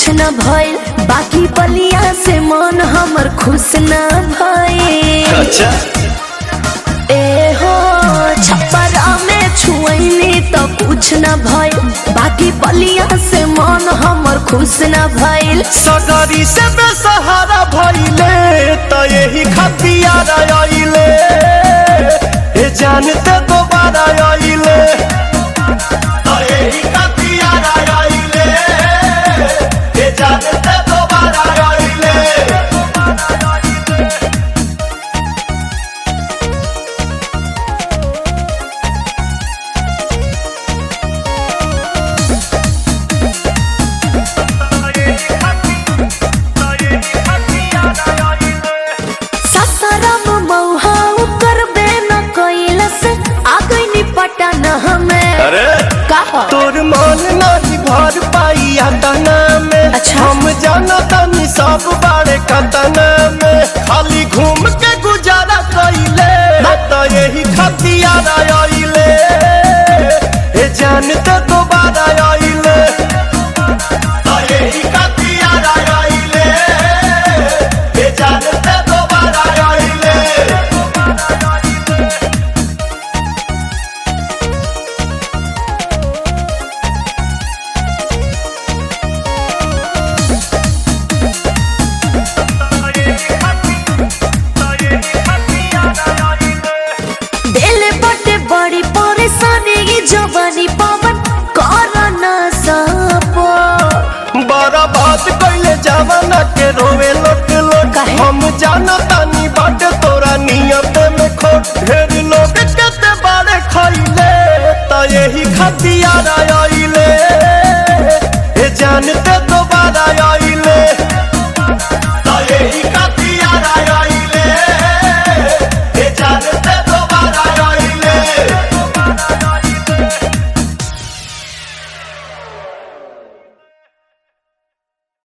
कुछ न भइल बाकी बलिया से मन हमर खुश न भइल अच्छा ए हो छप्परा में छुअनी तो कुछ न भइल बाकी बलिया से मन हमर खुश न भइल सगरी से बेसहारा भइले त यही खतियार आइले ए जानते दोबारा आइले त यही खतियार आइले ए जानते दोबारा आइले ससरम मौहा करबे न कैल से आ गई पटन हमें अरे कहा तोर मन नहीं भर पाई तना में अच्छा। हम जाना तनी सब बारे कतना